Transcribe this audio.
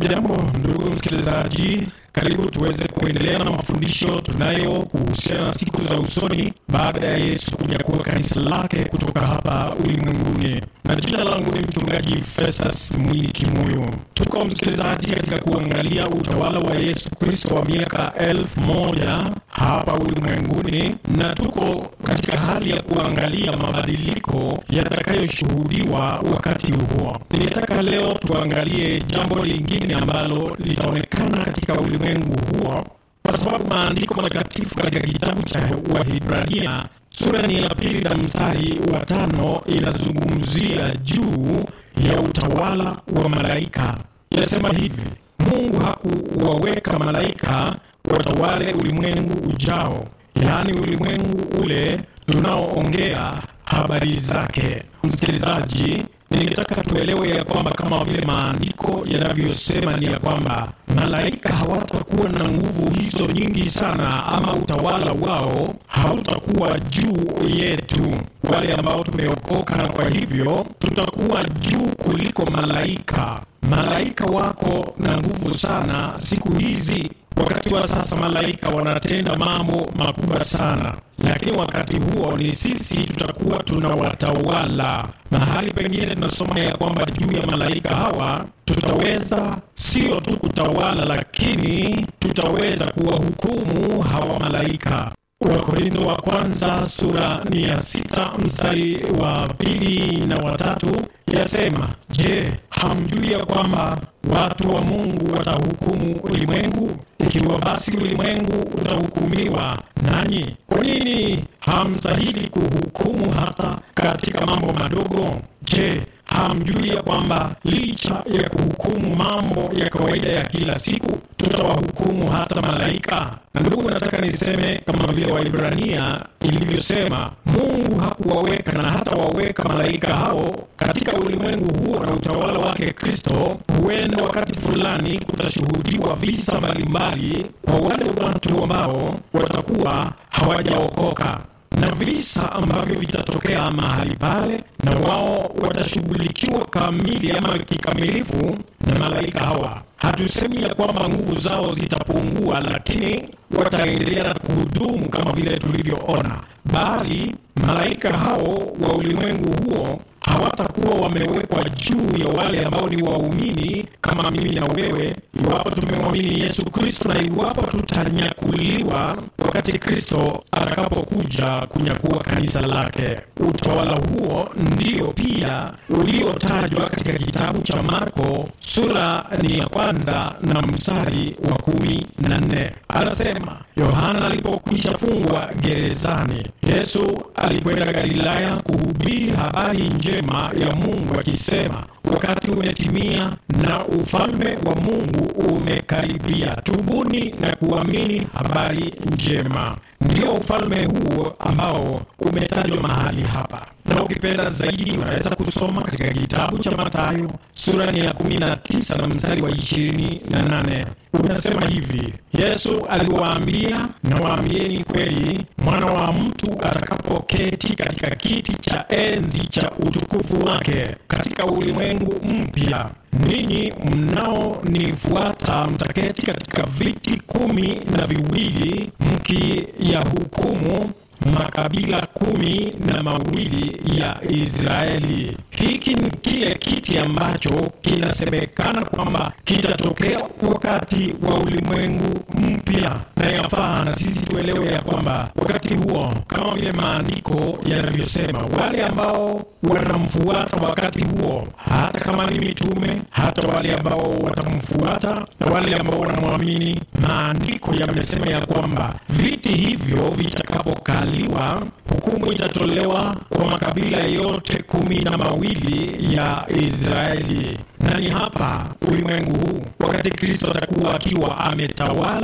Hujambo ndugu msikilizaji, karibu tuweze kuendelea na mafundisho tunayo kuhusiana na siku za usoni baada ya Yesu kunyakua kanisa lake kutoka hapa ulimwenguni. Na jina langu ni mchungaji Festus Mwini Kimoyo. Tuko msikilizaji, katika kuangalia utawala wa Yesu Kristo wa miaka elfu moja hapa ulimwenguni, na tuko katika hali ya kuangalia mabadiliko yatakayoshuhudiwa wakati huo. Ningetaka leo tuangalie jambo lingine ambalo litaonekana katika ulimwengu huo, kwa sababu maandiko matakatifu katika kitabu cha Wahibrania sura ni ya pili na mstari wa tano inazungumzia juu ya utawala wa malaika. Yasema hivi: Mungu hakuwaweka malaika watawale ulimwengu ujao, yaani ulimwengu ule tunaoongea habari zake. Msikilizaji, ningetaka tuelewe ya kwamba kama vile maandiko yanavyosema ni ya kwamba malaika hawatakuwa na nguvu hizo nyingi sana, ama utawala wao hautakuwa juu yetu wale ambao tumeokoka, na kwa hivyo tutakuwa juu kuliko malaika. Malaika wako na nguvu sana siku hizi. Wakati wa sasa malaika wanatenda mambo makubwa sana, lakini wakati huo ni sisi tutakuwa tunawatawala. Mahali pengine tunasoma ya kwamba juu ya malaika hawa tutaweza sio tu kutawala, lakini tutaweza kuwahukumu hawa malaika. Wakorintho wa kwanza sura ni ya sita mstari wa pili na watatu yasema, Je, hamjui ya kwamba watu wa Mungu watahukumu ulimwengu? Ikiwa basi ulimwengu utahukumiwa nanyi, kwa nini hamstahili kuhukumu hata katika mambo madogo? Je, hamjui ya kwamba licha ya kuhukumu mambo ya kawaida ya kila siku tutawahukumu hata malaika? Na ndugu, nataka niseme kama vile Waibrania ilivyosema, Mungu hakuwaweka na hata waweka malaika hao katika ulimwengu huo na utawala wake Kristo. Huenda wakati fulani kutashuhudiwa visa mbalimbali kwa wale watu ambao watakuwa hawajaokoka na visa ambavyo vitatokea mahali pale, na wao watashughulikiwa kamili ama kikamilifu na malaika hawa. Hatusemi ya kwamba nguvu zao zitapungua, lakini wataendelea na kuhudumu kama vile tulivyoona, bali malaika hao wa ulimwengu huo hawatakuwa wamewekwa juu ya wale ambao ni waumini kama mimi na wewe, iwapo tumemwamini Yesu Kristo na iwapo tutanyakuliwa wakati Kristo atakapokuja kunyakua kanisa lake. Utawala huo ndio pia uliotajwa katika kitabu cha Marko sura ni ya kwanza na mstari wa kumi na nne. Anasema Yohana alipokwisha fungwa gerezani, Yesu alikwenda Galilaya kuhubiri habari njema ya Mungu akisema, wakati umetimia na ufalme wa Mungu umekaribia, tubuni na kuamini habari njema. Ndio ufalme huo ambao umetajwa mahali hapa, na ukipenda zaidi unaweza kusoma katika kitabu cha Mathayo sura ni ya 19 na mstari wa 28. Unasema hivi: Yesu aliwaambia, nawaambieni kweli, mwana wa mtu atakapoketi katika kiti cha enzi cha utukufu wake katika ulimwengu mpya, ninyi mnaonifuata mtaketi katika viti kumi na viwili mkiyahukumu makabila kumi na mawili ya Israeli. Hiki ni kile kiti ambacho kinasemekana kwamba kitatokea wakati wa ulimwengu mpya, na yafaa na sisi tuelewe ya kwamba wakati huo, kama vile maandiko yanavyosema, wale ambao wanamfuata wakati huo, hata kama ni mitume, hata wale ambao watamfuata na wale ambao wanamwamini, maandiko yamesema ya kwamba viti hivyo vitakapokaliwa, hukumu itatolewa kwa makabila yote kumi na mawili ya Israeli. Na ni hapa ulimwengu huu, wakati Kristo atakuwa akiwa ametawala